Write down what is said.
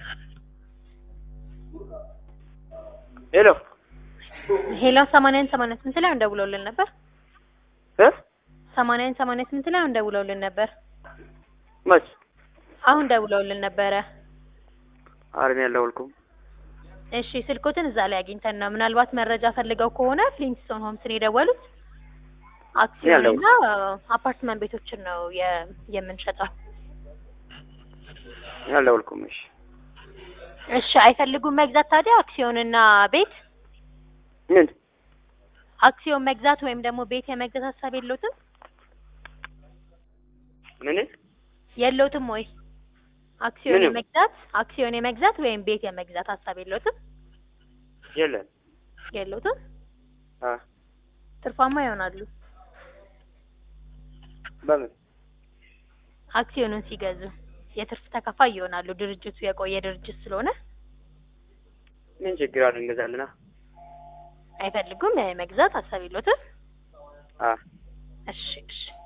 ሄሎ ሄሎ ሰማንያን ሰማንያ ስምንት ላይ እንደውለውልን ነበር። እ ሰማንያን ሰማንያ ስምንት ላይ እንደውለውልን ነበር። መች አሁን ደውለውልን ነበረ። አረን ያልደወልኩም። እሺ ስልኮትን እዛ ላይ አግኝተን ነው። ምናልባት መረጃ ፈልገው ከሆነ ፍሊንትስቶን ሆምስን የደወሉት አክሲዮን እና አፓርትመንት ቤቶችን ነው የ- የምንሸጠው። ያልደወልኩም። እሺ እሺ አይፈልጉም መግዛት ታዲያ አክሲዮንና ቤት ምን አክሲዮን መግዛት ወይም ደግሞ ቤት የመግዛት ሀሳብ የለውትም ምን የለውትም ወይ አክሲዮን ምንም። የመግዛት አክሲዮን የመግዛት ወይም ቤት የመግዛት ሀሳብ የለውትም የለም። የለውትም አ ትርፋማ ይሆናሉ በምን አክሲዮኑን ሲገዙ የትርፍ ተካፋይ ይሆናሉ ድርጅቱ የቆየ ድርጅት ስለሆነ ምን ችግር አለ? እንገዛለና። አይፈልጉም የመግዛት ሀሳብ የለውትም አ እሺ እሺ